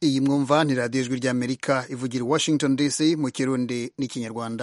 iyi mwumva ni radiyo ijwi ry'amerika ivugira i washington dc mu kirundi n'ikinyarwanda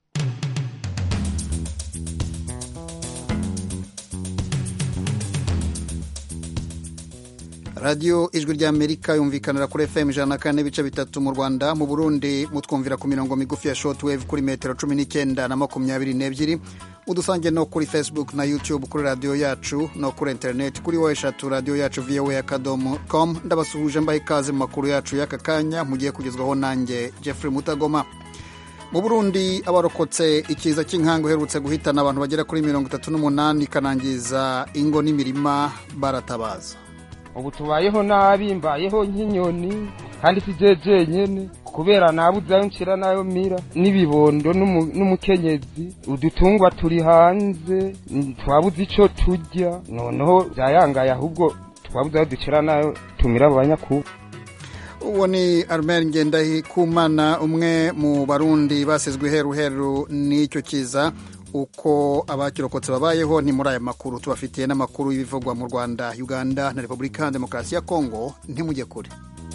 radiyo ijwi ry'amerika yumvikanira kuri fm ijana na kane n'ibice bitatu mu rwanda mu burundi mutwumvira ku mirongo migufi ya shortwave kuri metero cumi n'icyenda na makumyabiri n'ebyiri mudusange no kuri facebook na youtube kuri radiyo yacu no kuri interineti kuri wa eshatu radiyo yacu voa akadomo com ndabasuhuje mbaha ikaze mu makuru yacu y'aka kanya mugiye kugezwaho nanjye jeffrey mutagoma mu burundi abarokotse ikiza cy'inkangu uherutse guhitana abantu bagera kuri mirongo itatu n'umunani ikanangiza ingo n'imirima baratabaza ubu tubayeho nabi mbayeho nk'inyoni kandi si je jenyene kubera nabuze ayo nshira nayo mira n'ibibondo n'umukenyezi udutungwa turi hanze twabuze ico turya noneho vyayangaye ahubwo twabuze ayo dushira nayo tumira abo banyakubu uwo ni armel ngendahikumana umwe mu barundi basizwe iheruheru n'icyo kiza uko abakirokotse babayeho ni muri aya makuru tubafitiye n'amakuru y'ibivugwa mu rwanda uganda na repubulika ya demokarasi ya kongo ntimujye kure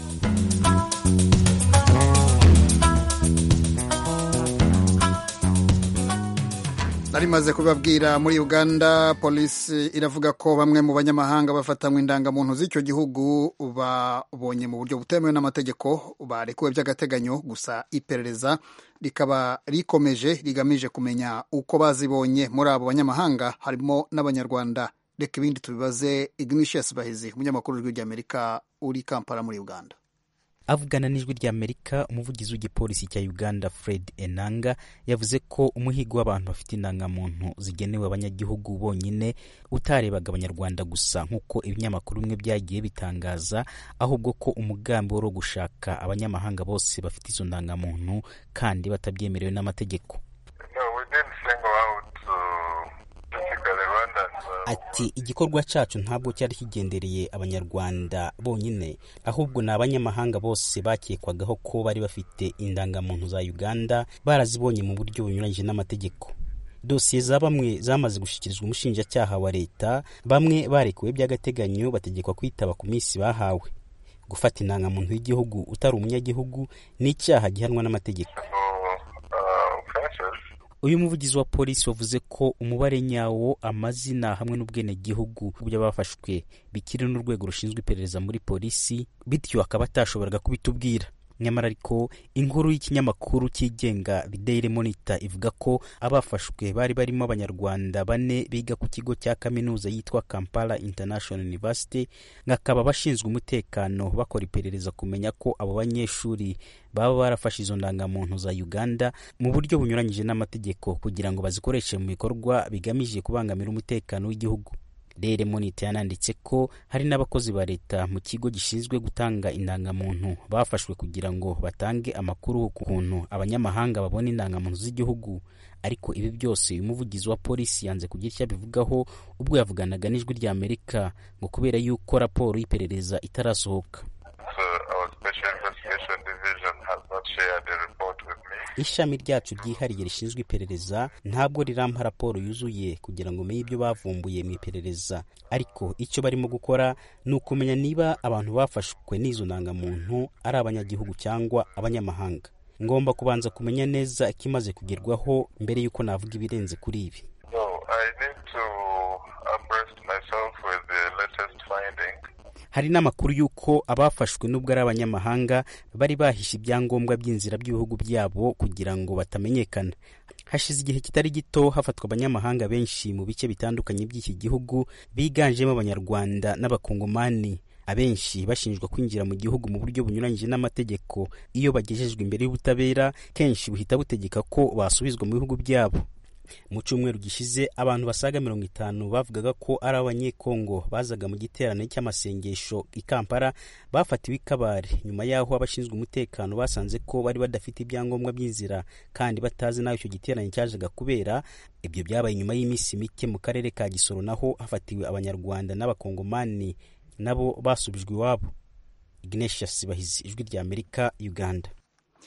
narimaze kubibabwira muri uganda polisi iravuga ko bamwe mu banyamahanga bafatanywe indangamuntu z'icyo gihugu babonye mu buryo butemewe n'amategeko barekuwe by'agateganyo gusa iperereza rikaba rikomeje rigamije kumenya uko bazibonye muri abo banyamahanga harimo n'abanyarwanda reka ibindi tubibaze ignatius bahizi umunyamakuru w'ijwi ry'amerika uri kampala muri uganda avugana n'ijwi ry'amerika umuvugizi w'igipolisi cya uganda fred enanga yavuze ko umuhigo w'abantu bafite indangamuntu zigenewe abanyagihugu bonyine utarebaga abanyarwanda gusa nk'uko ibinyamakuru bimwe byagiye bitangaza ahubwo ko umugambi wari wo gushaka abanyamahanga bose bafite izo ndangamuntu kandi batabyemerewe n'amategeko ati igikorwa cyacu ntabwo cyari kigendereye abanyarwanda bonyine ahubwo ni abanyamahanga bose bakekwagaho ko bari bafite indangamuntu za uganda barazibonye mu buryo bunyuranyije n'amategeko dosiye za bamwe zamaze gushyikirizwa umushinjacyaha wa leta bamwe barekuwe by'agateganyo bategekwa kwitaba ku minsi bahawe gufata indangamuntu y'igihugu utari umunyagihugu ni icyaha gihanwa n'amategeko uyu muvugizi wa polisi wavuze ko umubare nyawo amazina hamwe n'ubwenegihugu by'abafashwe bikiri n'urwego rushinzwe iperereza muri polisi bityo akaba atashoboraga kubitubwira nyamara ariko inkuru y'ikinyamakuru cyigenga The Daily Monitor ivuga ko abafashwe bari barimo abanyarwanda bane biga ku kigo cya kaminuza yitwa Kampala International University ngakaba bashinzwe umutekano bakora iperereza kumenya ko abo banyeshuri baba barafashe izo ndangamuntu za Uganda mu buryo bunyuranyije n'amategeko kugira ngo bazikoreshe mu bikorwa bigamije kubangamira umutekano w'igihugu Daily Monitor yananditse ko hari n'abakozi ba leta mu kigo gishinzwe gutanga indangamuntu bafashwe kugira ngo batange amakuru ku kuntu abanyamahanga babona indangamuntu z'igihugu ariko ibi byose uyu muvugizi wa polisi yanze kugira icyo abivugaho ubwo yavuganaga n'ijwi rya Amerika ngo kubera yuko raporo y'iperereza itarasohoka ishami ryacu ryihariye rishinzwe iperereza ntabwo rirampa raporo yuzuye kugira ngo umenye ibyo bavumbuye mu iperereza ariko icyo barimo gukora ni ukumenya niba abantu bafashwe n'izo ndangamuntu ari abanyagihugu cyangwa abanyamahanga ngomba kubanza kumenya neza ikimaze kugerwaho mbere y'uko navuga ibirenze kuri ibi hari n'amakuru y'uko abafashwe n'ubwo ari abanyamahanga bari bahishe ibyangombwa by'inzira by'ibihugu byabo kugira ngo batamenyekana hashize igihe kitari gito hafatwa abanyamahanga benshi mu bice bitandukanye by'iki gihugu biganjemo abanyarwanda n'abakongomani abenshi bashinjwa kwinjira mu gihugu mu buryo bunyuranyije n'amategeko iyo bagejejwe imbere y'ubutabera kenshi buhita butegeka ko basubizwa mu bihugu byabo mu cyumweru gishize abantu basaga mirongo itanu bavugaga ko ari abanyekongo bazaga mu giterane cy'amasengesho i kampala bafatiwe i kabare nyuma y'aho abashinzwe umutekano basanze ko bari badafite ibyangombwa by'inzira kandi batazi n'aho icyo giterane cyajaga kubera ibyo byabaye nyuma y'iminsi mike mu karere ka gisoro naho hafatiwe abanyarwanda n'abakongomani nabo basubijwe iwabo ignatius bahizi ijwi rya amerika uganda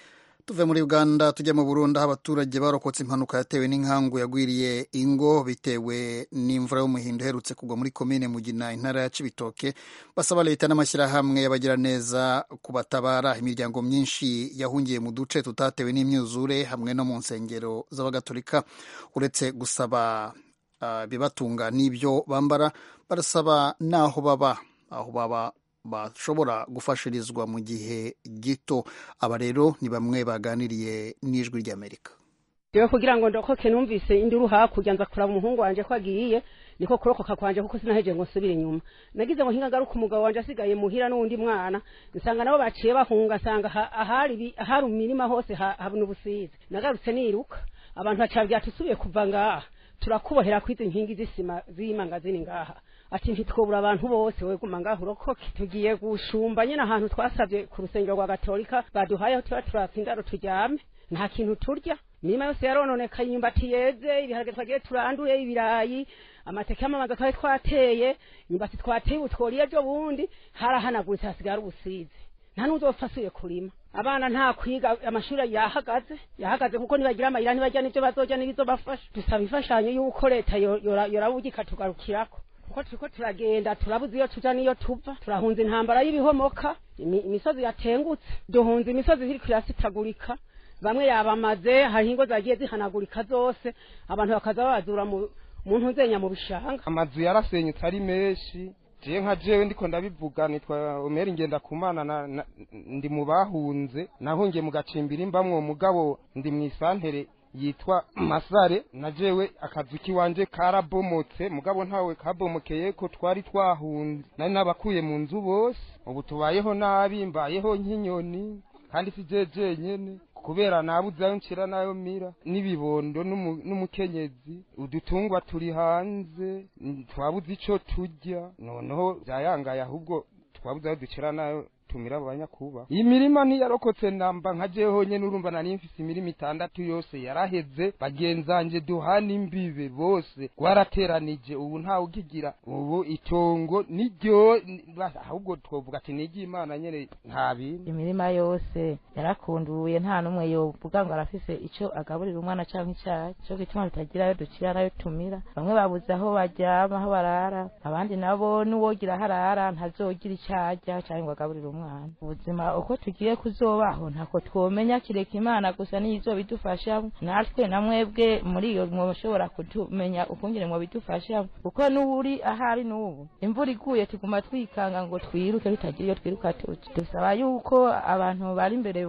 tuve muri uganda tujya mu burundi aho abaturage barokotse impanuka yatewe n'inkangu yagwiriye ingo bitewe n'imvura y'umuhindo iherutse kugwa muri komine mugina intara ya cibitoke basaba leta n'amashyirahamwe y'abagiraneza kubatabara imiryango myinshi yahungiye mu duce tutatewe n'imyuzure hamwe no mu nsengero z'abagatolika uretse gusaba ibibatunga n'ibyo bambara barasaba n'aho baba aho baba bashobora gufashirizwa mu gihe gito aba rero ni bamwe baganiriye n'ijwi ry'amerika yewe kugira ngo ndokoke numvise induru hakurya nza kuraba umuhungu wanje ko agiye niko kurokoka kwanje kuko sinaheje ngo nsubire inyuma nagize ngo hinga garuka umugabo wanje asigaye muhira n'undi mwana nsanga nabo baciye bahunga nsanga ahari ahari imirima hose habona ubusizi nagarutse niruka abantu bacabwira tusubiye kuva ngaha turakubohera kwizi nkingi z'isima z'imanga zini ngaha ati ntitwobura abantu bose we guma ngaho urokoke tugiye gushumba nyine ahantu twasabye ku rusengero rwa gatolika baduhayeho tuba turatsa indaro turyame nta kintu turya imirima yose yarononekaye imyumbati yeze ibiharage twagiye turanduye ibirayi amateke y'amamaza twari twateye imyumbati twateye ubu tworiye ejo bundi harahanaguritse hasigara ubusizi nta n'uzopfa asuye kurima abana nta kwiga amashuri yahagaze yahagaze kuko nibagira amayira ntibajya n'ibyo bazojya n'ibizo bafasha dusaba imfashanyo y'uko leta yorabuga ikatugarukirako kuko turiko turagenda turabuze iyo tuja n'iyo tuva turahunze intambara y'ibihomoka imisozi yatengutse duhunze imisozi iriko irasitagurika bamwe yabamaze hari ingo zagiye zihanagurika zose abantu bakaza babazura mu ntuzenya mu bishanga amazu yarasenyutse ari menshi jewe nka jewe ndiko ndabivuga nitwa Omeri ngenda kumana ndi mu bahunze nahungiye mu gacimbiri mbamwo mugabo ndi mu isantere yitwa masare na jewe akazu kiwanje karabomotse mugabo ntawe kabomokeye ko twari twahunze nari nabakuye mu nzu bose ubu tubayeho nabi mbayeho nk'inyoni kandi si jeje nyene kubera nabuze ayo nshira nayo mira n'ibibondo n'umukenyezi udutungwa turi hanze twabuze ico turya noneho vyayangaye ahubwo twabuze ayo ducira nayo tumira abanyakuba iyi mirima ntiyarokotse namba nka jewe honyene urumva nari mfise imirima itandatu yose yaraheze bagenzanje duhana imbibe bose gwarateranije ubu ntawe ukigira ubu itongo niryo ahubwo twovuga ati niryo imana nyene nta bindi imirima yose yarakunduye nta n'umwe yovuga ngo arafise ico agaburira umwana canke icayi co gituma tutagira ayo dukira nayo tumira bamwe babuze aho baryama aho barara abandi nabo n'uwogira aho arara ntazogira ico arya canke ngo agaburire umwana ubuzima uko tugiye kuzobaho ntako twomenya kireka imana gusa niyo izobidufashamo natwe na mwebwe muri iyo mwoshobora kutumenya ukungene mwobidufashamo kuko n'uri ahari n'ubu imvura iguye tuguma twikanga ngo twiruke tutagira iyo twiruka tuti dusaba yuko abantu bari imbere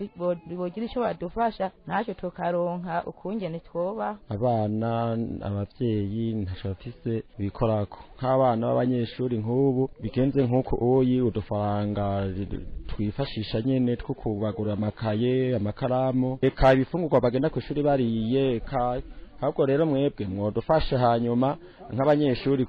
bogira ico badufasha natwe tukaronka ukungene twoba abana abavyeyi ntaco bafise bikorako nk'abana b'abanyeshuri nk'ubu bigenze nk'uko uyi udufaranga twifashisha nyene two kubagura amakaye amakaramu eka ibifungurwa bagenda ku ishuri bariye eka ahubwo rero mwebwe mwodufashe hanyuma nk'abanyeshuri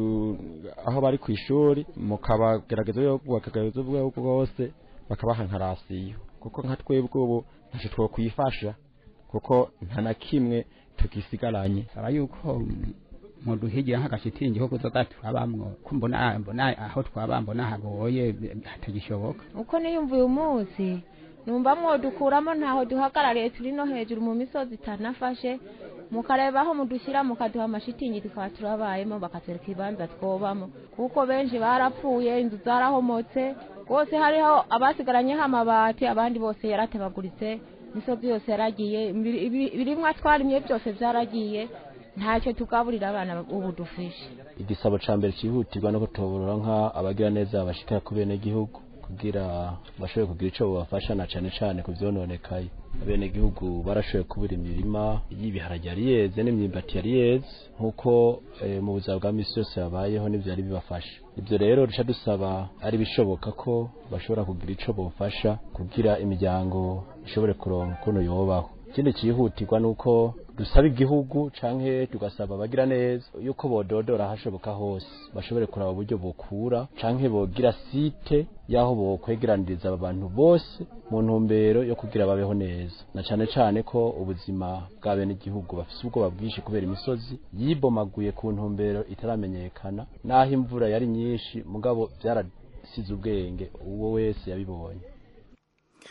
aho bari ku ishuri mukabagerageza bakagerageza ubwabo bwose bakabaha nka rasiyo kuko nka twebwe ubu ntacyo twokwifasha kuko nta na kimwe tugisigaranye aba yuko muduhigira nk'agashitingi ko kuzoga turabamwo ko mbona mbona aho twaba mbona hagoye hatagishoboka uko niyumva uyu munsi numva mwodukuramo ntaho duhagarariye turi no hejuru mu misozi itanafashe mukareba aho mudushyira mukaduha amashitingi tukaba turabayemo bakatwereka ibibanza twobamo kuko benshi barapfuye inzu zarahomotse rwose hariho abasigaranyeho amabati abandi bose yaratebaguritse imisozi yose yaragiye ibirimwa twarimye byose byaragiye ntacyo tugaburira abana ubu dufishe igisabo ca mbere cihutirwa no kutoborora nka abagira neza bashikira ku bene gihugu kugira bashobore kugira ico bobafasha na cane cane ku vyononekaye abene gihugu barashoboye kubura imirima y'ibiharage yari yeze n'imyimbati yari yeze nk'uko mu buzima bwa misi yose babayeho n'ivyari bibafasha ibyo rero duca dusaba ari bishoboka ko bashobora kugira ico bofasha kugira imiryango ishobore kuronka ukuntu yobaho ikindi cyihutirwa ni uko dusaba igihugu canke tugasaba abagira neza yuko bododora hashoboka hose bashobore kuraba uburyo bokura canke bogira site yaho bokwegeraniriza aba bantu bose mu ntumbero yo kugira babeho neza na cane cane ko ubuzima bwa bene igihugu bafise ubwoba bwinshi kubera imisozi yibomaguye ku ntumbero itaramenyekana naho imvura yari nyinshi mugabo vyarasize ubwenge uwo wese yabibonye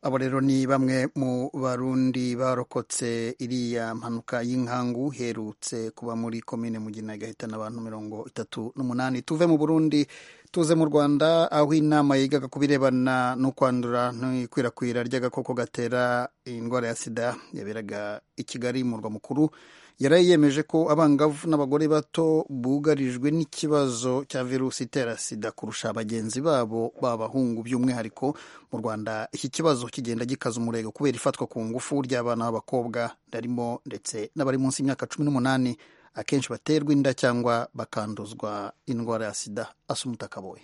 abo rero ni bamwe mu barundi barokotse iriya mpanuka y'inkangu herutse kuba muri komine mugina igahitana abantu mirongo itatu n'umunani tuve mu burundi tuze mu rwanda aho inama yigaga ku birebana no kwandura n'ikwirakwira ry'agakoko gatera indwara ya sida yaberaga i kigali mu murwa mukuru yari yemeje ko abangavu n'abagore bato bugarijwe n'ikibazo cya virusi itera sida kurusha bagenzi babo b'abahungu by'umwihariko mu rwanda iki kibazo kigenda gikaza umurego kubera ifatwa ku ngufu ry'abana b'abakobwa barimo ndetse n'abari munsi y'imyaka cumi n'umunani akenshi baterwa inda cyangwa bakanduzwa indwara ya sida asumuta kaboye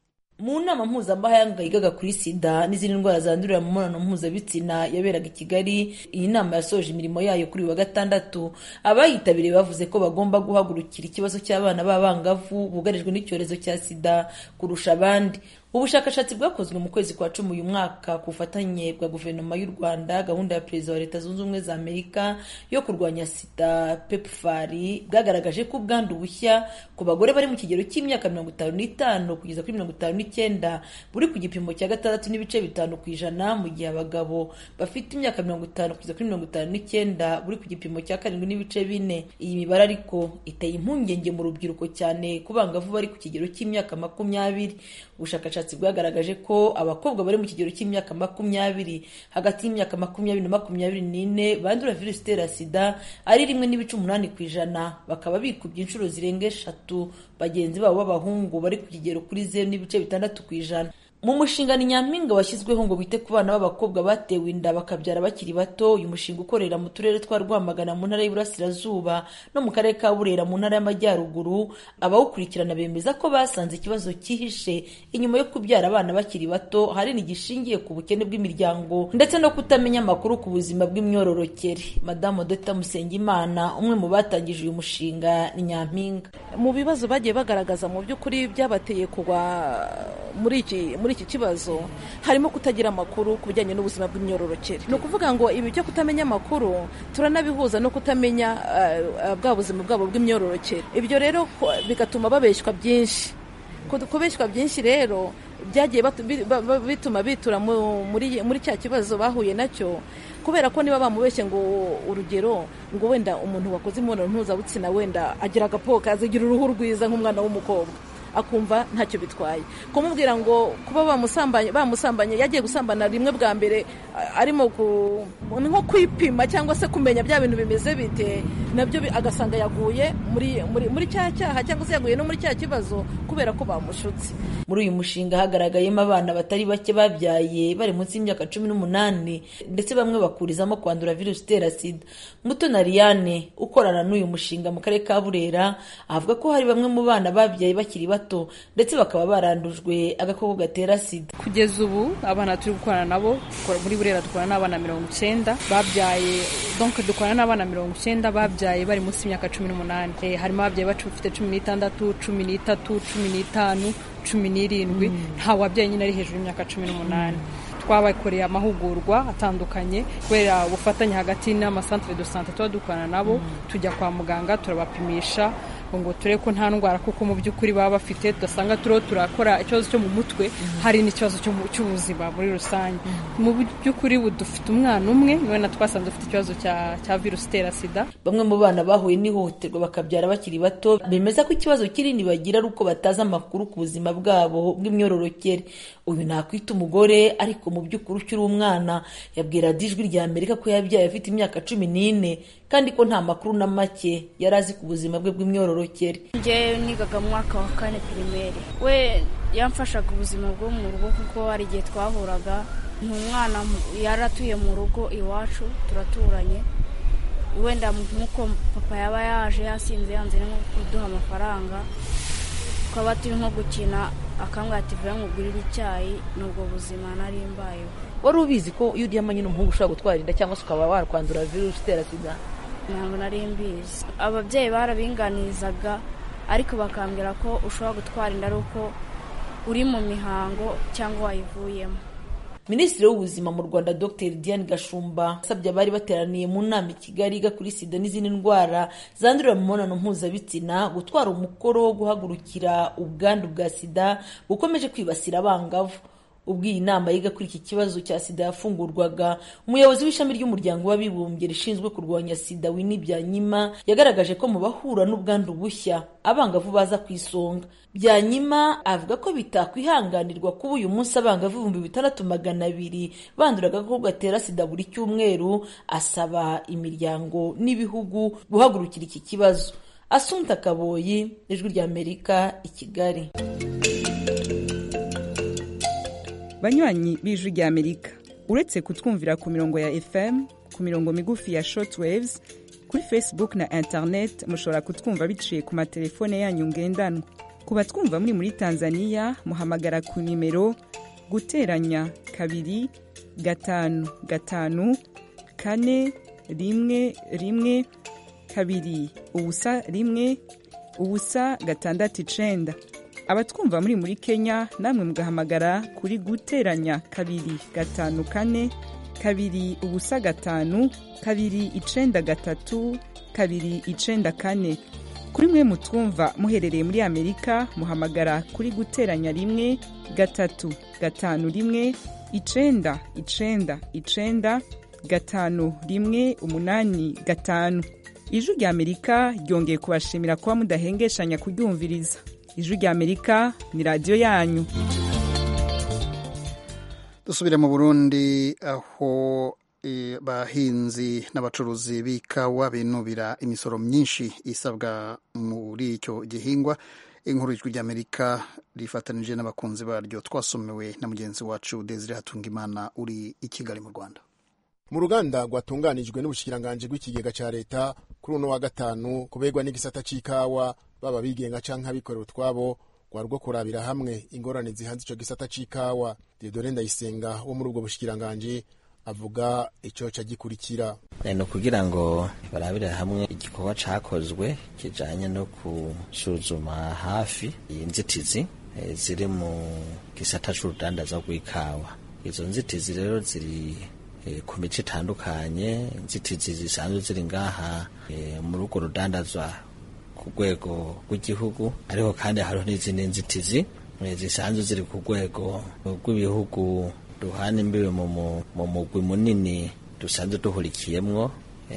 mu nama mpuzamahanga yigaga kuri sida n'izindi ndwara zandurira mu mibonano mpuzabitsina yaberaga i kigali iyi nama yasoje imirimo yayo kuri uyu wa gatandatu abayitabiriye bavuze ko bagomba guhagurukira ikibazo cy'abana b'abangavu bugarijwe n'icyorezo cya sida kurusha abandi ubushakashatsi bwakozwe mu kwezi kwa cumi uyu mwaka ku bufatanye bwa guverinoma y'u rwanda gahunda ya perezida wa leta zunze ubumwe za amerika yo kurwanya sida pepfari bwagaragaje ko ubwandu bushya ku bagore bari mu kigero cy'imyaka mirongo itanu n'itanu kugeza kuri mirongo itanu n'icyenda buri ku gipimo cya gatandatu n'ibice bitanu ku ijana mu gihe abagabo bafite imyaka mirongo itanu kugeza kuri mirongo itanu n'icyenda buri ku gipimo cya karindwi n'ibice bine iyi mibare ariko iteye impungenge mu rubyiruko cyane ku bangavu bari ku kigero cy'imyaka makumyabiri ubushakashatsi bwagaragaje ko abakobwa bari mu kigero cy'imyaka makumyabiri hagati y'imyaka makumyabiri na makumyabiri n'ine bandura virusi itera sida ari rimwe n'ibice umunani ku ijana bakaba bikubye inshuro zirenga eshatu bagenzi babo b'abahungu bari ku kigero kuri zeru n'ibice bitandatu ku ijana mu mushinga ni nyampinga washyizweho ngo wite ku bana b'abakobwa batewe inda bakabyara bakiri bato uyu mushinga ukorera mu turere twa rwamagana mu ntara y'iburasirazuba no mu karere ka burera mu ntara y'amajyaruguru abawukurikirana bemeza ko basanze ikibazo cyihishe inyuma yo kubyara abana bakiri bato ahanini gishingiye ku bukene bw'imiryango ndetse no kutamenya amakuru ku buzima bw'imyororokere madamu dota musengimana umwe mu batangije uyu mushinga ni nyampinga mu bibazo bagiye bagaragaza mu by'ukuri byabateye kugwa muri iki muri iki kibazo harimo kutagira amakuru ku bijyanye n'ubuzima bw'imyororokere ni ukuvuga ngo ibi byo kutamenya amakuru turanabihuza no kutamenya bwa buzima bwabo bw'imyororokere ibyo rero bigatuma babeshywa byinshi kubeshywa byinshi rero byagiye bituma bitura muri cya kibazo bahuye nacyo kubera ko niba bamubeshye ngo urugero ngo wenda umuntu wakoze imibonano mpuzabitsina wenda agira agapoka azigira uruhu rwiza nk'umwana w'umukobwa akumva ntacyo bitwaye kumubwira ngo kuba bamusambanye bamusambanye yagiye gusambana rimwe bwa mbere arimo nko kwipima cyangwa se kumenya bya bintu bimeze bite nabyo agasanga yaguye muri muri muri cya cyaha cyangwa se yaguye no muri cya kibazo kubera ko bamushutse muri uyu mushinga hagaragayemo abana batari bake babyaye bari munsi y'imyaka cumi n'umunani ndetse bamwe bakurizamo kwandura virusi itera sida muto na liyane ukorana n'uyu mushinga mu karere ka burera avuga ko hari bamwe mu bana babyaye bakiri bato ndetse bakaba barandujwe agakoko gatera sida kugeza ubu abana turi gukorana nabo muri burera dukorana n'abana mirongo icyenda babyaye donc dukorana n'abana mirongo icyenda babyaye bari munsi y'imyaka cumi n'umunani harimo ababyaye bafite cumi n'itandatu cumi n'itatu cumi n'itanu cumi n'irindwi nta wabyaye nyine ari hejuru y'imyaka cumi n'umunani twabakoreye amahugurwa atandukanye kubera ubufatanye hagati n'amasantere de sante tuba dukorana nabo tujya kwa muganga turabapimisha ngo turebe ko nta ndwara kuko mu by'ukuri baba bafite tudasanga turiho turakora ikibazo cyo mu mutwe hari n'ikibazo cy'ubuzima muri rusange mu by'ukuri ubu dufite umwana umwe niwe na twasanze dufite ikibazo cya virusi itera sida bamwe mu bana bahuye n'ihohoterwa bakabyara bakiri bato bemeza ko ikibazo kinini bagira ari uko batazi amakuru ku buzima bwabo bw'imyororokere uyu nakwita umugore ariko mu by'ukuri ukiri umwana yabwira ijwi rya amerika ko yabyaye afite imyaka cumi n'ine kandi ko nta makuru na make yari azi ku buzima bwe bw'imyororokere njyewe nigaga mu mwaka wa kane pirimeri we yamfashaga ubuzima bwo mu rugo kuko hari igihe twahuraga umwana yari atuye mu rugo iwacu turaturanye wenda nk'uko papa yaba yaje yasinze yanze nko kuduha amafaranga twaba turi nko gukina akambwira ati vuba nkugurire icyayi ni ubwo buzima nari mbayeho wari ubizi ko iyo uryamanye n'umuhungu ushobora gutwara inda cyangwa se ukaba wakwandura virusi itera sida ntabwo nari mbizi ababyeyi barabinganizaga ariko bakambwira ko ushobora gutwara inda ari uko uri mu mihango cyangwa wayivuyemo minisitiri w'ubuzima mu rwanda dr diane gashumba asabye abari bateraniye mu nama i kigali iga kuri sida n'izindi ndwara zandurira mu mibonano mpuzabitsina gutwara umukoro wo guhagurukira ubwandu bwa sida bukomeje kwibasira abangavu ubwo iyi nama yiga kuri iki kibazo cya sida yafungurwaga umuyobozi w'ishami ry'umuryango w'abibumbye rishinzwe kurwanya sida wini byanyima yagaragaje ko mu bahura n'ubwandu bushya abangavu baza ku isonga byanyima avuga ko bitakwihanganirwa kuba uyu munsi abangavu ibihumbi bitandatu magana abiri bandura agakoko gatera sida buri cyumweru asaba imiryango n'ibihugu guhagurukira iki kibazo asunta kaboyi ijwi ry'amerika i kigali banywanyi b'ijwi ry'amerika uretse kutwumvira ku mirongo ya fm ku mirongo migufi ya shortwaves kuri facebook na internet mushobora kutwumva biciye ku matelefone yanyu ngendanwa ku batwumva muri muri tanzania muhamagara ku nimero guteranya kabiri gatanu gatanu kane rimwe rimwe kabiri ubusa rimwe ubusa gatandatu icenda abatwumva muri muri kenya namwe mugahamagara kuri guteranya kabiri gatanu kane kabiri ubusa gatanu kabiri icenda gatatu kabiri icenda kane kuri mwe mutwumva muherereye muri amerika muhamagara kuri guteranya rimwe gatatu gatanu rimwe icenda icenda icenda gatanu rimwe umunani gatanu ijwi rya amerika ryongeye kubashimira kuba mudahengeshanya kuryumviriza ijwi rya amerika ni radiyo yanyu dusubire mu burundi aho abahinzi n'abacuruzi b'ikawa binubira imisoro myinshi isabwa muri icyo gihingwa inkuru y'ijwi ry'amerika rifatanije n'abakunzi baryo twasomewe na mugenzi wacu desire hatungimana uri i kigali mu rwanda mu ruganda rwatunganijwe n'ubushikiranganji bw'ikigega cya leta kuri uno wa gatanu kubegwa n'igisata c'ikawa baba bigenga canke abikorera utwabo rwari rwo kurabira hamwe ingorane zihanze ico gisata c'ikawa diodore ndayisenga wo muri ubwo bushikiranganji avuga ico ca gikurikira ni ukugira ngo barabire hamwe igikorwa cakozwe kijanye no gusuzuma hafi inzitizi ziri mu gisata c'urudandaza rw'ikawa izo nzitizi rero ziri ku mico itandukanye inzitizi zisanzwe ziri ngaha muri urwo rudandazwa ku rwego rw'igihugu ariko kandi hariho n'izindi nzitizi zisanzwe ziri ku rwego rw'ibihugu duhana imbibe mu mugwi munini dusanzwe duhurikiyemwo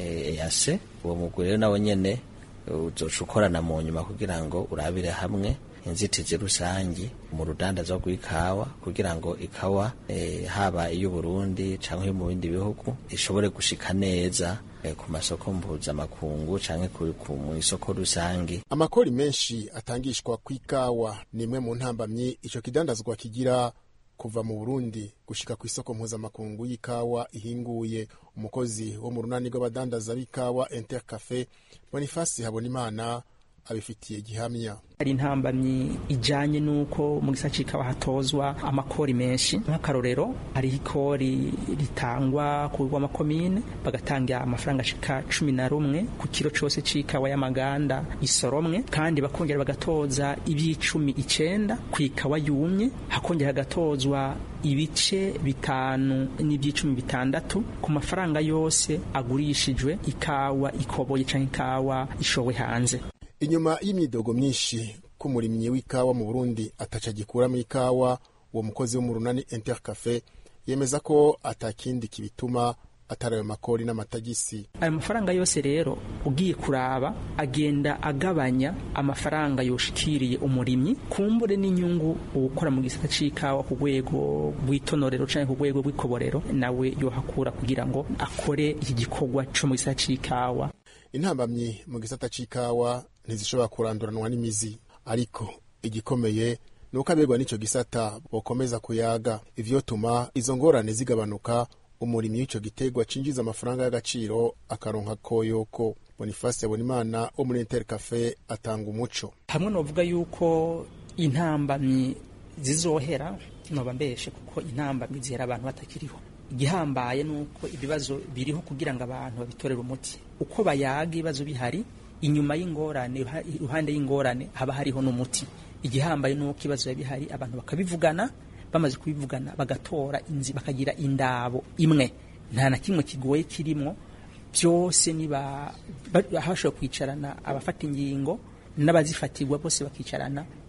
eyase uwo mugwi rero nawe nyene uzoca ukorana mu nyuma kugira ngo urabire hamwe inzitizi rusangi mu rudandaza rw'ikawa kugira ngo ikawa e, haba iy'uburundi canke yo mu bindi bihugu ishobore gushika neza e, ku masoko mpuzamakungu canke mu isoko rusangi amakori menshi atangishwa kw'ikawa ni imwe mu ntambamyi ico kidandazwa kigira kuva mu burundi gushika ku isoko mpuzamakungu y'ikawa ihinguye umukozi wo mu runani rw'abadandaza b'ikawa intercafe bonifasi habonimana abifitiye gihamya hari intambamyi ijanye n'uko mu gisata c'ikawa hatozwa amakori menshi nk'akarorero hariho ikori ritangwa ku rw'amakomine bagatanga amafaranga ashika cumi na rumwe ku kiro cose c'ikawa y'amaganda isoromwe kandi bakongera bagatoza iby'icumi icenda ku ikawa yumye hakongera hagatozwa ibice bitanu n'iby'icumi bitandatu ku mafaranga yose agurishijwe ikawa ikoboye canke ikawa ishowe hanze inyuma y'imyidogo myinshi k'umurimyi w'ikawa mu burundi ataca gikuramo ikawa uwo mukozi wo mu runani intercafe yemeza ko atakindi kibituma atari ayo makori n'amatagisi ayo mafaranga yose rero ugiye kuraba agenda agabanya amafaranga yoshikiriye umurimyi kumbure n'inyungu ukora mu gisata c'ikawa ku rwego rw'itonorero canke ku rwego rw'ikoborero nawe yohakura kugira ngo akore iki gikorwa co mu gisata c'ikawa intambamyi mu gisata c'ikawa ntizishobora kuranduranwa n'imizi ariko igikomeye ni uko abegwa n'ico gisata bokomeza kuyaga ivyo tuma izo ngorane zigabanuka umurimyi w'ico gitegwa cinjiza amafaranga y'agaciro akaronka koyoko bonifasi yabonimana wo muri intercafe atanga umuco hamwe novuga yuko intambamyi zizohera noba mbeshe kuko intambamyi zihera abantu batakiriho igihambaye nuko ibibazo biriho kugira ngo abantu babitorere umuti uko bayaga ibibazo bihari inyuma y'ingorane iruhande y'ingorane haba hariho n'umuti igihambaye nuko ibibazo biba bihari abantu bakabivugana bamaze kubivugana bagatora inzi bakagira indabo imwe nta na kimwe kigoye kirimo byose niba hashobora kwicarana abafata ingingo n'abazifatirwa bose bakicarana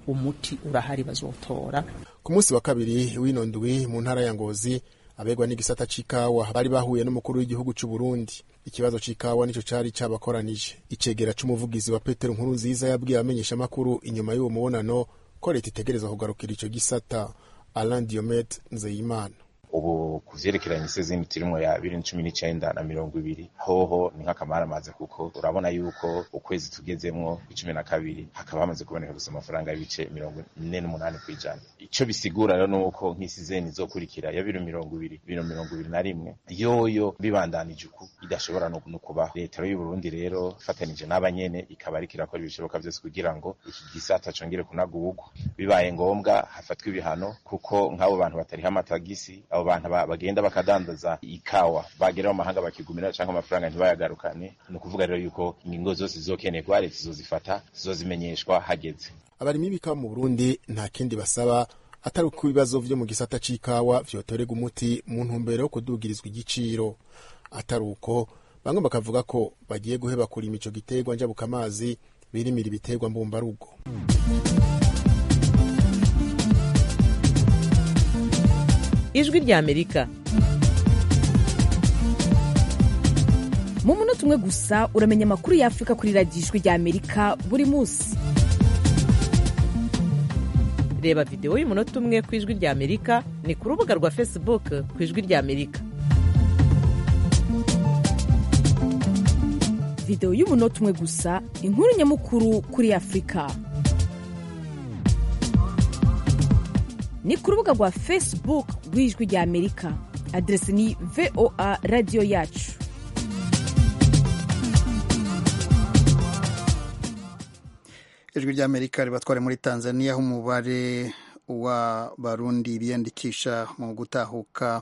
umuti urahari bazotora ku munsi wa kabiri w'ino ndwi mu ntara ya ngozi abegwa n'igisata c'ikawa bari bahuye n'umukuru w'igihugu c'u Burundi ikibazo c'ikawa nico cari cabakoranije icegera c'umuvugizi wa Petero Nkuru nziza yabwiye abamenyesha makuru inyuma y'uwo mubonano ko leta itegerezwa kugarukira ico gisata Alain Diomet Nzeyimana ubu ku vyerekeranye isezini turimwo ya bibiri na cumi n'icenda na mirongo ibiri hoho ni nk'akamaramaza kuko urabona yuko ukwezi tugezemwo icumi na kabiri hakaba hamaze kuboneka gusa amafaranga y'ibice mirongo ine n'umunani kw'ijana ico bisigura rero nuko nk'isizeni izokurikira ya bibiri mirongo ibiri bibiri mirongo ibiri na rimwe yoyo bibandanije uku idashobora no kuba leta y'u Burundi rero ifatanije n'abanyene ikaba ariko irakora ibishoboka vyose kugira ngo iki gisata congere kunagurwa bibaye ngombwa hafatwa ibihano kuko nk'abo bantu batariho amatagisi abo bantu bagenda bakadandaza ikawa bagera mu mahanga bakigumira cyangwa amafaranga ntibayagarukane ni ukuvuga rero yuko ingingo zose zizokenerwa leta zizozifata zizozimenyeshwa hageze abarimyi b'ikawa mu Burundi nta kindi basaba atari uko ibibazo vyo mu gisata c'ikawa vyotorega umuti mu ntumbero yo kudugirizwa igiciro atari uko bamwe bakavuga ko bagiye guheba kurima ico giterwa njabukamazi birimira ibiterwa mbumbarugo ijwi rya amerika mu munota umwe gusa uramenya amakuru y'afurika kuri radiyo ijwi rya amerika buri munsi reba videwo y'umunota umwe ku ijwi rya amerika ni ku rubuga rwa facebook ku ijwi rya amerika videwo y'umunota umwe gusa inkuru nyamukuru kuri afurika ni ku rubuga rwa facebook rw'ijwi rya amerika aderesi ni voa radiyo yacu ijwi rya amerika ribatware muri tanzania aho umubare w'abarundi biyandikisha mu gutahuka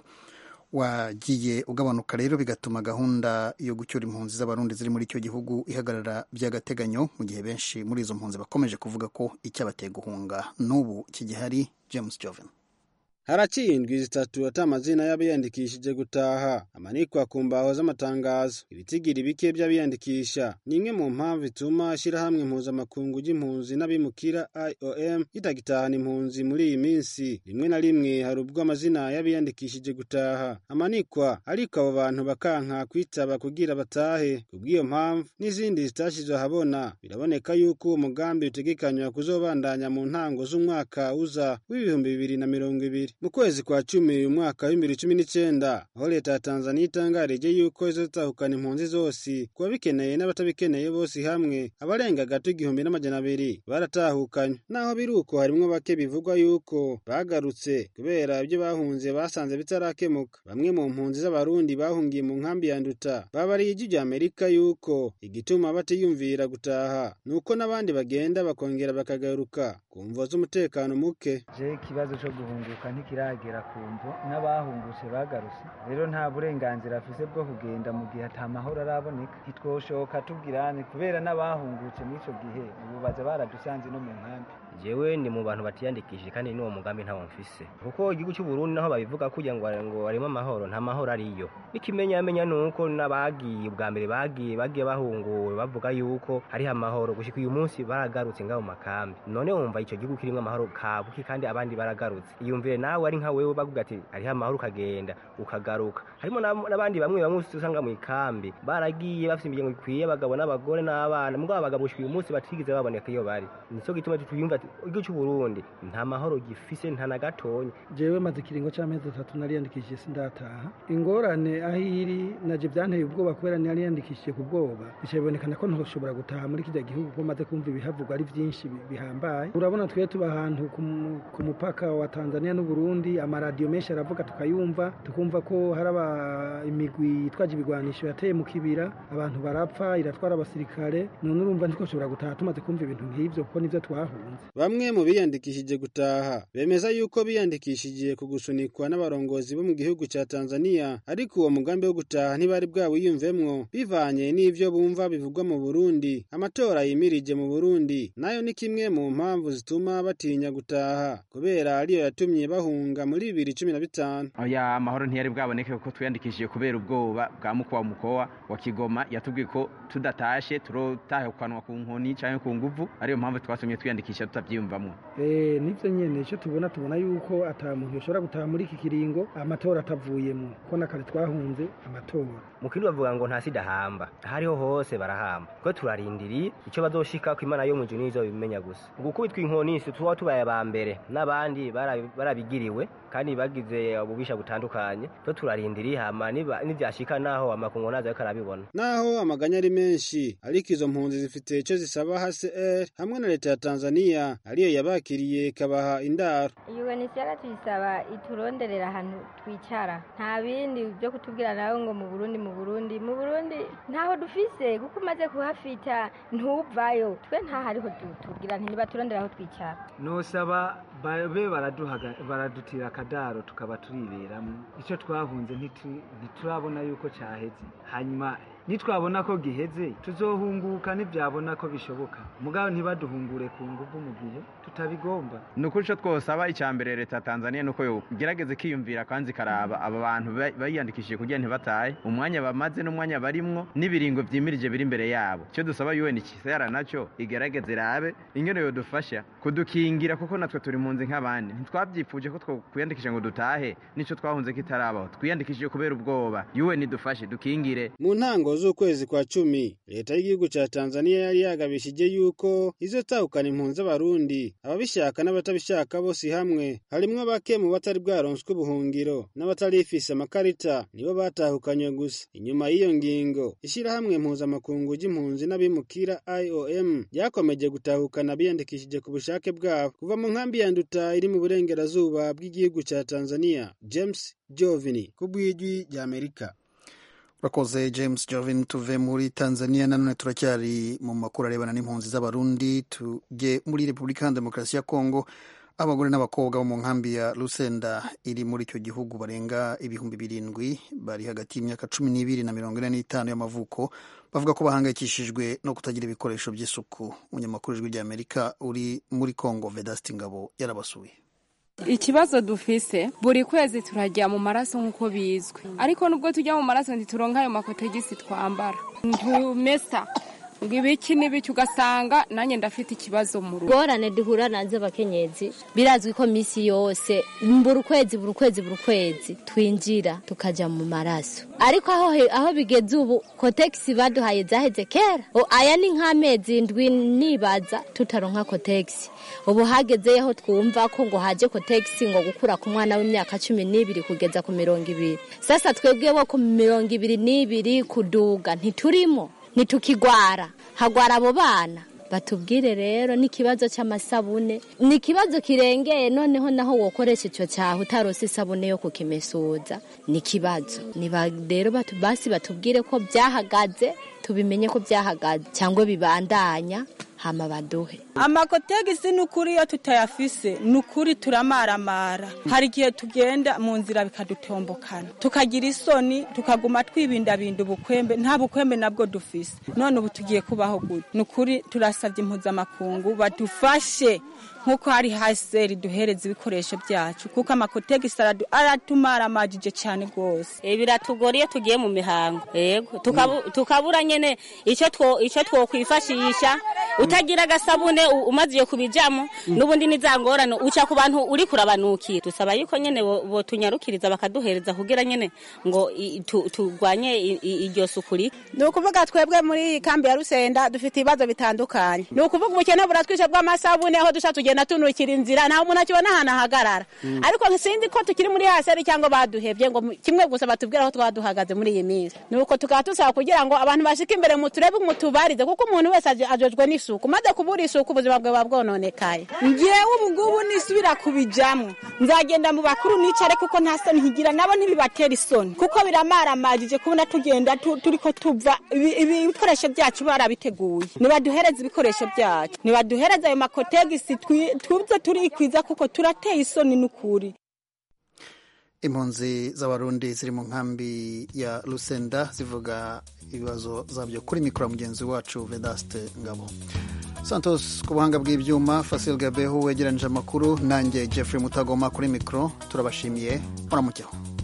wagiye ugabanuka rero bigatuma gahunda yo gucyura impunzi z'abarundi ziri muri icyo gihugu ihagarara by'agateganyo mu gihe benshi muri izo mpunzi bakomeje kuvuga ko icyabateye guhunga n'ubu kigihari james joven haraciye indwi zitatu ata amazina y'abiyandikishije gutaha amanikwa ku mbaho z'amatangazo ibitigiri bike by'abiyandikisha ni imwe mu mpamvu ituma ishyirahamwe impuzamakungu ry'impunzi n'abimukira iom ritagitahana impunzi muri iyi minsi rimwe na rimwe hari ubwo amazina y'abiyandikishije gutaha amanikwa ariko abo bantu bakanka kwitaba kugira batahe kubw'iyo mpamvu n'izindi zitashyizwe ahabona biraboneka yuko uwo mugambi utegekanywa kuzobandanya mu ntango z'umwaka uza w'ibihumbi bibiri na mirongo ibiri mu kwezi kwa cumi uyu mwaka w'ibibiri cumi n'icyenda aho leta ya tanzaniya itangarije yuko izotahukana impunzi zose ku babikeneye n'abatabikeneye bose hamwe abarenga gato igihumbi n'amajana abiri baratahukanywe naho biri uko harimwo bake bivugwa yuko bagarutse kubera ibyo bahunze basanze bitarakemuka bamwe mu mpunzi z'abarundi bahungiye mu nkambi ya nduta babariye ijwi rya amerika yuko igituma batiyumvira gutaha ni uko n'abandi bagenda bakongera bakagaruka ku mvo z'umutekano muke je ikibazo cyo guhunguka ntikiragera ku mvo n'abahungutse bagarutse rero nta burenganzira afise bwo kugenda mu gihe ata mahoro araboneka ntitwoshoka tubwirane kubera n'abahungutse muri ico gihe ubu baza baradusanze no mu nkambi jewe ni mu bantu batiyandikishije kandi n'uwo mugambi ntawo mfise kuko igihugu cy'u Burundi naho babivuga kugira ngo ngo harimo amahoro nta mahoro ariyo n'ikimenyamenya nuko n'abagiye ubwa mbere bagiye bagiye bahunguwe bavuga yuko hariho amahoro gushika uyu munsi baragarutse ngaho mu makambi none wumva ico gihugu kirimo amahoro kabuki kandi abandi baragarutse iyumvire nawe ari nka wewe bavuga ati hariho amahoro ukagenda ukagaruka harimo n'abandi bamwe bamwe usanga mu ikambi baragiye bafite imiryango ikwiye abagabo n'abagore n'abana mugabo abagabo gushika uyu munsi batigeze baboneka iyo bari nico gituma tuyumva igihugu cy'u Burundi nta mahoro gifise nta na gatonya jewe maze ikiringo c'amezi atatu nariyandikishije sindataha ingorane aho iri naje byanteye ubwoba kubera nariyandikishije ku bwoba bica bibonekana ko ntoshobora gutaha muri kijya gihugu ko maze kumva ibihavugwa ari byinshi bihambaye urabona twe tuba ahantu ku mupaka wa Tanzania n'u Burundi amaradiyo menshi aravuga tukayumva tukumva ko hari imigwi yitwaje ibigwanisho yateye mu kibira abantu barapfa iratwara abasirikare none urumva ntitwashobora gutaha tumaze kumva ibintu nk'ivyo kuko nivyo twahunze bamwe mu biyandikishije gutaha bemeza yuko biyandikishije ku gusunikwa n'abarongozi bo mu gihugu cya Tanzania ariko uwo mugambi wo gutaha ntibari bwawiyumvemwo bivanye n'ivyo bumva bivugwa mu Burundi amatora yimirije mu Burundi nayo ni kimwe mu mpamvu zituma batinya gutaha kubera ariyo yatumye bahunga muri bibiri cumi na bitanu oya amahoro ntiyari bwaboneke kuko twiyandikishije kubera ubwoba bwa mukwa mukowa wa Kigoma yatubwiye ko tudatashe turotahukanwa ku nkoni canke ku nguvu ariyo mpamvu twasomye twiyandikisha murabyiyumvamo Eh, nivyo nyene icyo tubona tubona yuko ata muntu yoshobora gutaha muri iki kiringo amatora atavuyemo ko na kare twahunze amatora mu kindi bavuga ngo nta sida hamba ahariho hose barahamba kuko turarindiriye icyo bazoshika ko imana yo mu ijuru nizo bimenya gusa gukubitwa inkoni si tuba tubaye aba mbere n'abandi bara- barabigiriwe kandi bagize ububisha butandukanye to turarindiriye hama niba- nivyashika naho amakungu nazo ariko arabibona naho amaganya ari menshi ariko izo mpunzi zifite icyo zisaba hcr hamwe na leta ya tanzania ariyo yabakiriye ikabaha indaro UNHCR tuyisaba ituronderera ahantu twicara nta bindi byo kutubwira nawe ngo mu Burundi mu Burundi mu Burundi ntaho dufise kuko umaze kuhafita ntuvayo twe nta hariho tu- tubwira nti nibaturondera aho twicara nosaba babe baraduhaga- baradutira akadaro tukaba turiberamo icyo twahunze ntitu- ntiturabona yuko cyaheze hanyuma nitwabona ko giheze tuzohunguka ntibyabona ko bishoboka mugabo ntibaduhungure ku nguvu mu gihe tutabigomba ni ukuri icyo twosaba icya mbere leta ya tanzania ni uko yogerageza ikiyumvira kandi ikaraba aba bantu ba- bayiyandikishije kugira ntibatahe umwanya bamaze n'umwanya barimwo n'ibiringo byimirije biri imbere yabo icyo dusaba un kisera nacyo igerageze irabe ingene yodufasha kudukingira kuko natwe turi mu nzi nk'abandi ntitwabyifuje ko twiyandikisha ngo dutahe nicyo twahunze kitarabaho twiyandikishije kubera ubwoba un idufashe dukingire mu ntango z'ukwezi kwa cumi leta y'igihugu cya tanzania yari yagabishije yuko izotahukana impunzi z'abarundi ababishaka n'abatabishaka bose hamwe harimwo bake mu batari bwaronswe ubuhungiro n'abatarifise amakarita nibo batahukanywe gusa inyuma y'iyo ngingo ishyirahamwe mpuzamakungu ry'impunzi n'abimukira iom ryakomeje gutahukana abiyandikishije ku bushake bwabo kuva mu nkambi ya nduta iri mu burengerazuba bw'igihugu cya tanzania james jovini ku bw'ijwi ry'amerika urakoze james jovin tuve muri tanzania nanone turacyari mu makuru arebana n'impunzi z'abarundi tujye muri repubulika ya demokarasi ya kongo abagore n'abakobwa bo mu nkambi ya rusenda iri muri icyo gihugu barenga ibihumbi birindwi bari hagati y'imyaka cumi n'ibiri na mirongo ine n'itanu y'amavuko bavuga ko bahangayikishijwe no kutagira ibikoresho by'isuku umunyamakuru w'ijwi ry'amerika uri muri kongo vedasti ngabo yarabasuye ikibazo dufise buri kwezi turajya mu maraso nk'uko bizwi ariko nubwo tujya mu maraso ntituronka ayo makotegisi twambara ntumesa ngo ibiki n'ibiki ugasanga nanjye ndafite ikibazo mu rugo ingorane duhura nazo abakenyezi birazwi ko minsi yose buri kwezi buri kwezi buri kwezi twinjira tukajya mu maraso ariko aho he- aho bigeze ubu kotegisi baduhaye zaheze kera O, aya ni nk'amezi ndwi nibaza tutaronka kotegisi ubu hagezeho twumva ko ngo haje kotegisi ngo gukura ku mwana w'imyaka cumi n'ibiri kugeza ku mirongo ibiri sasa twebwe bo ku mirongo ibiri n'ibiri kuduga ntiturimo ntitukigwara hagwara abo bana batubwire rero n'ikibazo cy'amasabune ni ikibazo kirengeye noneho naho wokoresha icyo cyaha utarose isabune yo kukimesuza ni ikibazo niba rero batu- basi batubwire ko byahagaze tubimenye ko byahagaze cyangwa bibandanya hama baduhe amakotegisi ni ukuri iyo tutayafise ni ukuri turamaramara hari igihe tugenda mu nzira bikadutombokana tukagira isoni tukaguma twibindabinda ubukwembe nta bukwembe nabwo dufise none ubu tugiye kubaho gute ni ukuri turasabye impuzamakungu badufashe nk'uko hari haseri duhereza ibikoresho byacu kuko amakotegisi aradu- aratumaramajije cyane rwose Eh, biratugora iyo tugiye mu mihango yego tukabu- tukabura nyene icyo two icyo twokwifashisha utagira agasabune u- umaze iyo kubijamo n'ubundi nizangorane uca ku bantu uri kurabanukira dusaba yuko nyene bo- botunyarukiriza bakaduhereza kugira nyene ngo i- tu- turwanye i- i- iryo sukuri ni ukuvuga twebwe muri iyi kambi ya rusenda dufite ibibazo bitandukanye ni ukuvuga ubukene buratwishe bw'amasabune aho duca tugenda tunukira inzira nta muntu akibona ahantu ahagarara Mm. ariko sinzi ko tukiri muri haseri cyangwa baduhebye ngo mu- kimwe gusa batubwire aho twaba duhagaze muri iyi minsi ni uko tukaba dusaba kugira ngo abantu bashike imbere mu turebe mutubarize kuko umuntu wese aje- ajejwe n'isuku maze kubura isuku ubuzima bwe buba bwononekaye ngewe ubu ngubu nisubira kubijamo nzagenda mu bakuru nicare kuko nta soni nkigira nabo ntibibatera isoni kuko biramaramajije kubona tugenda tu- turiko tuva ibi- ibi- ibikoresho byacu barabiteguye nibaduhereze ibikoresho byacu nibaduhereze ayo makotegisi twi- tuze turikwiza kuko turateye isoni n'ukuri impunzi z'abarundi ziri mu nkambi ya rusenda zivuga ibibazo zabyo kuri mikoro ya mugenzi wacu vedaste ngabo santos ku buhanga bw'ibyuma fasil gabeho wegeranyije amakuru nanjye jeffrey mutagoma kuri mikoro turabashimiye muramukeho